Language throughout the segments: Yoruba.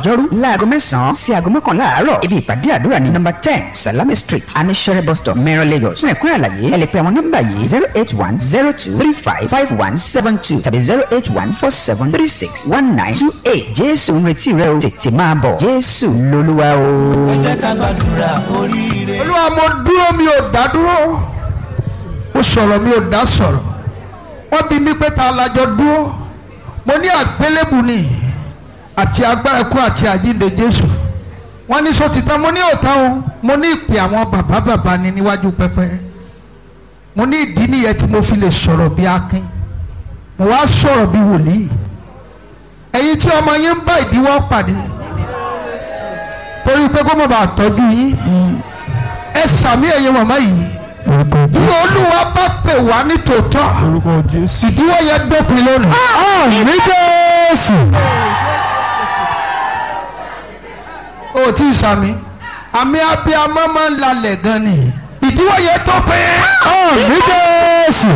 ọjọ́rú láago mẹ́sàn-án sí aago mọ́kànlá àárọ̀ ibi ìpàdé àdúrà ní nọ́mbà ten salami street anishere bus stop mẹ́rin lagos fún ẹ̀kúnrẹ́ àlàyé ẹ lè pe àwọn nọ́mbà yìí zero eight one zero two three five five one seven two tàbí zero eight one four seven three six one nine two eight jésù ń retí rẹ o tètè máa bọ̀ jésù lolúwa o. ẹ jẹ́ ká gbàdúrà oríire. olúwa mo dúró mi ò dá dúró mo sọ̀rọ̀ mi ò dá sọ̀rọ̀ wọ́n bí mi pé ta lajọ dúró mo ní àgbélébù ni àti agbára ikú àti àjíǹde jésù wọ́n ní sọ títàn mo ní òtán o mo ní ìpè àwọn bàbá bàbá ni níwájú pẹpẹ mo ní ìdí nìyẹn tí mo fi lè sọ̀rọ̀ bí akin mo wá sọ̀rọ̀ bí wòlíì ẹ̀yin tí ọmọ yín ń bá ìdíwọ́ pàdé torí pé kó mọ̀ bá tọ́jú yín ẹ sàmì ẹ̀yin màmá yìí bí olúwa bá pè wá ní tòótọ́ orúkọ jésù. ìdíwọ́ yẹn dópin lónìí. àmì jésù. o tí ì sàmì àmì abiyamọ máa ń lalẹ̀ gan ni ìdíwọ́ yẹn dópin. àmì jésù.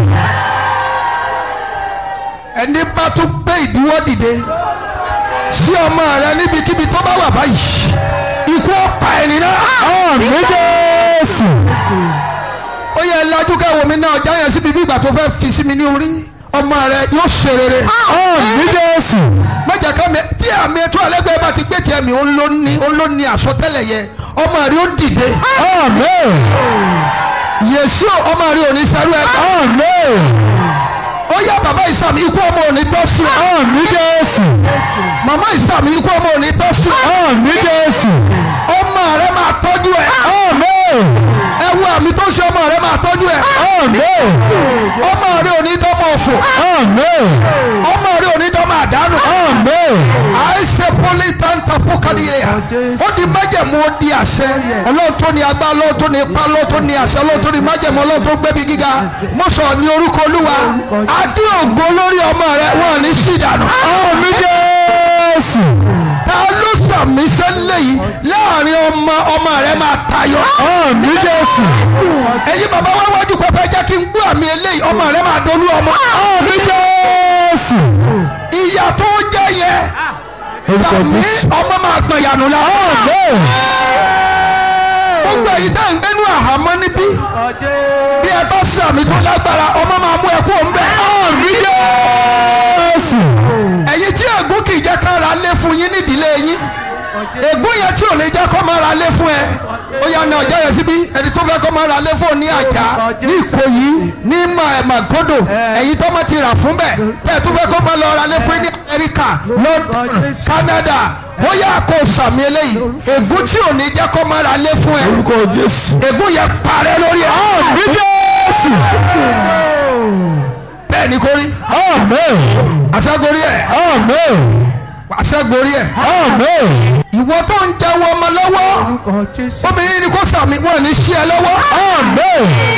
ẹni bá tún gbé ìdíwọ́ dìde sí ọmọ rẹ níbikíbi tó bá wà báyìí ikú ọ̀pá ẹni náà. àmì jésù. ó yẹ lajú káwọn mi náà ọjà yẹn síbi bí ìgbà tó fẹ́ fi sí mi ní orí ọmọ rẹ yóò ṣe rere. àmì jésù. mọ̀jà ká mi tí àmì ètò ẹlẹ́gbẹ́ bá ti gbé tiẹ̀ mi ó ló ní ó ló ní àsọtẹ́lẹ̀ yẹ ọmọ rẹ ó dìde. àmì. yèsí ọmọ rẹ ò ní sẹ́rú ẹ̀ àmì. ó yá bàbá ìsàmì ikú ọmọ ò ní tọ́ sí ọ. àmì jésù. màmá ìsàmì ikú ọmọ ò ní tọ́ sí ọ. àmì jésù. ọmọ rẹ máa tọ́jú ẹ. àmì. ẹ wo àmì tó ṣe ọmọ rẹ máa tọ́jú ẹ. àmì. ọmọ rẹ ò ní dọ́mọ òfò. àmì. ọmọ rẹ ò ní dọ́mọ àdánù. àmì. àìsè poli tanta fúkàdìyẹ ó di májẹ̀mú ó di àṣẹ ọlọ́run tó ní agbá ọlọ́run tó ní ipá ọlọ́run tó ní àṣẹ ọlọ́run tó ní májẹ̀mú ọlọ́run tó gbẹ́bí gíga mo sọ ní orúkọ olúwa adé ògo lórí ọmọ rẹ wọn ò ní sí ìdànù. àmì jésù. ta ló sàmì sẹ́lẹ̀ yìí láàrin ọmọ ọmọ rẹ máa tayọ. àmì jésù. ẹ̀yin bàbá wa wájú pẹpẹ jẹ́ kí n gbọ́ àmì eléyìí ọmọ rẹ máa dolú ọmọ. àmì jésù. ìyá tó jẹ́ yẹ orúkọ sàmì jésù. ọmọ máa gbọ̀nyànù la. àmì. gbogbo èyí tá à ń gbénú àhámọ́ níbí bí ẹ bá sàmì tó lágbára ọmọ máa mú ẹ kó ń bẹ. àmì jésù. ẹ̀yin tí ègún kì í jẹ́ ká ra lé fún yín nídìílé yín ègún yẹn tí ò ní jẹ́ kó máa ra lé fún ẹ ó yà ní ọjà yẹn síbí ẹni tó fẹ́ kó máa ra lé fún ní àjà ní ìkòyí ní Ma- màgódò ẹ̀yin tó máa ti rà fún bẹ́ẹ̀ tẹ́ ẹ tó fẹ́ kó máa lọ ra lé fún ní amẹ́ríkà london canada ó yà kó sàmì eléyìí ègún tí ò ní jẹ́ kó máa ra lé fún ẹ orúkọ jésù. ègún yẹn parẹ́ lórí ẹ àmì jésù. bẹ́ẹ̀ ni kò rí àmì. àṣàgorí ẹ̀ àmì. àṣàgorí ẹ̀ àmì. ìwọ tó ń jẹun ọmọ lọ́wọ́ obìnrin ni kò sàmì wọn ní sí ẹ lọ́wọ́ àmì.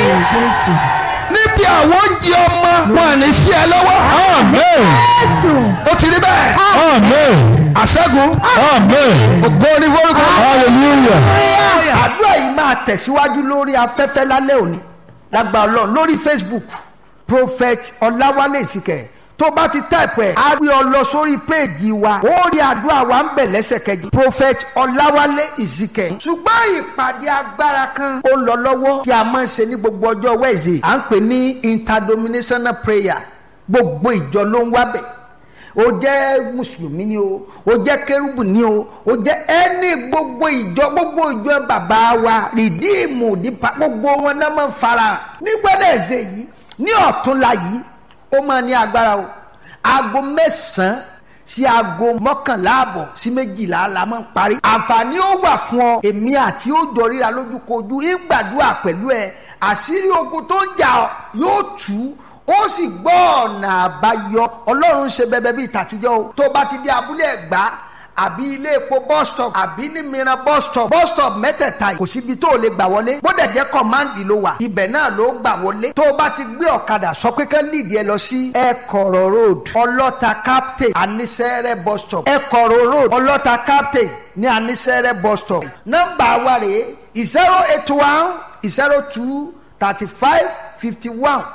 níbi àwọn oúnjẹ ọmọ wọn ní sí ẹ lọ́wọ́ àmì. ó ti rí bẹ́ẹ̀ àmì. àṣẹ́gun àmì. ògo ní forúkọ. hallelujah. àdúrà yìí máa tẹ̀síwájú lórí afẹ́fẹ́ lálẹ́ òní lágbà ọlọ́run lórí facebook prophet ọláwálé ìsìkẹ̀ tó bá ti táìpù ẹ̀ á gbé ọ lọ sórí péèjì wa ó rí àdúrà wa ń bẹ̀ lẹ́sẹ̀kẹjì prophet ọláwálé ìsìkẹ̀ ṣùgbọ́n ìpàdé agbára kan ó lọ lọ́wọ́ tí a máa ń ṣe ní gbogbo ọjọ́ wẹ́ẹ̀sì à ń pè ní interdominational prayer gbogbo ìjọ ló ń wá bẹ̀ o jẹ́ mùsùlùmí ni o o jẹ́ kérúbù ni o o jẹ́ ẹni gbogbo ìjọ gbogbo ìjọ bàbá wa rìdíìmù nípa gbogbo wọn náà máa ń fara nígbàdàn ẹ̀sẹ̀ yìí ní ọ̀túnla yìí ó máa ní agbára o aago mẹ́sàn-án sí aago mọ́kànlá àbọ̀ sí méjìlá la máa ń parí àǹfààní ó wà fún ọ èmi àti ó jọ ríra lójúkojú ń gbàdúrà pẹ̀lú ẹ àṣírí ogun tó ń jà ọ yóò tú ó sì gbọ́ ọ̀nà àbáyọ ọlọ́run ṣe bẹbẹ bíi tàtijọ́ o tó bá ti dé abúlé ẹ̀gbá àbí ilé epo bus stop àbí ní mìíràn bus stop bus stop mẹ́tẹ̀ẹ̀ta yìí kò síbi tó o lè gbà wọlé bó dẹ̀ jẹ́ kọ́máǹdì ló wà ibẹ̀ náà ló gbà wọlé tó o bá ti gbé ọ̀kadà sọ pé kán líìdì ẹ lọ sí ẹ̀kọ̀rọ̀ road ọlọ́ta captain anisẹ́rẹ́ bus stop ẹ̀kọ̀rọ̀ road ọlọ́ta captain ní anisẹ́rẹ́ bus stop nọ́mbà wa rèé zero eight one zero two thirty five fifty one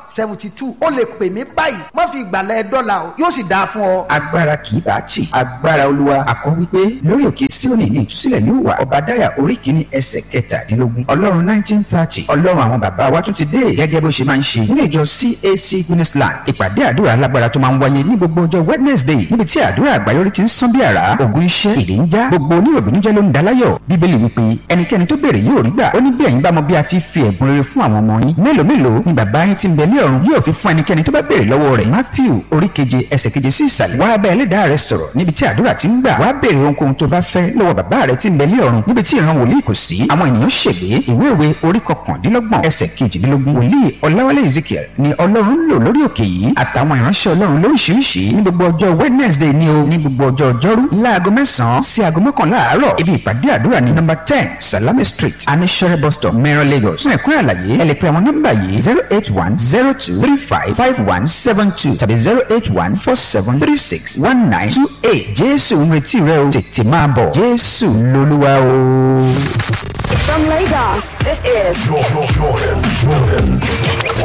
seventy two ó lè pè mí báyìí má fi ìgbàlẹ̀ dọ́là o yóò sì dáa fún ọ. agbára kì í bá a tì agbára olúwa àkọ́ wípé lórí òkè síónì ní ìtúsílẹ̀ yóò wà ọbadáyà orí kìíní ẹsẹ̀ kẹtàdínlógún ọlọ́run nineteen thirty ọlọ́run àwọn bàbá wa tún ti dé gẹ́gẹ́ bó ṣe máa ń ṣe nínú ìjọ cac guinnessland ìpàdé àdúrà alágbára tó máa ń wáyé ní gbogbo ọjọ́ wednesday níbi tí àdúrà àgbáyọrí ti ń sán bí àrá ògùn iṣẹ́ ìdè ń já gbogbo oníròbìnújẹ́ ló ń daláyọ̀ bíbélì wípé ẹnikẹ́ni tó béèrè yóò rí gbà ó ní bí ẹ̀yin bá mọ bí a ti fi ẹ̀bùn rere fún àwọn ọmọ yín mélòó mélòó ni bàbá yín ti ń bẹ ní ọ̀run yóò fi fún ẹnikẹ́ni tó bá béèrè lọ́wọ́ rẹ̀ matthew orí keje ẹsẹ̀ keje sí ìsàlẹ̀ wá bá ẹlẹ́dàá rẹ sọ̀rọ̀ níbi tí àdúrà ti ń gbà wá béèrè ohunkóhun tó bá fẹ́ lọ́wọ́ bàbá rẹ ti ń bẹ ní ọ̀run níbi tí ìran wòlíì kò sí àwọn ènìyàn ṣègbè ìwé ìwé orí kọkàndínlọ́gbọ̀n ẹsẹ̀ kejìdínlógún wòlíì ọláwálé ezekiel ni ọlọ́run ń lò lórí òkè yìí àtàwọn ìránṣẹ́ ọlọ́run lóríṣiríṣi ní gbogbo ọjọ́ wednesday ni o ní gbogbo ọjọ́ ọjọ́rú láago mẹ́sàn-án sí aago mọ́kànlá àárọ̀ ibi ìpàdé àdúrà ní nọ́mbà ten salami street anishere bus stop mẹ́rin lagos fún ẹ̀kúnrẹ́ àlàyé ẹ lè pe àwọn nọ́mbà yìí zero eight one zero two three five five one seven two tàbí zero eight one four seven three six one nine two eight jésù ń retí rẹ o tètè máa bọ̀ jésù lolúwa o. From Lagos, this is Jordan, Jordan, Jordan.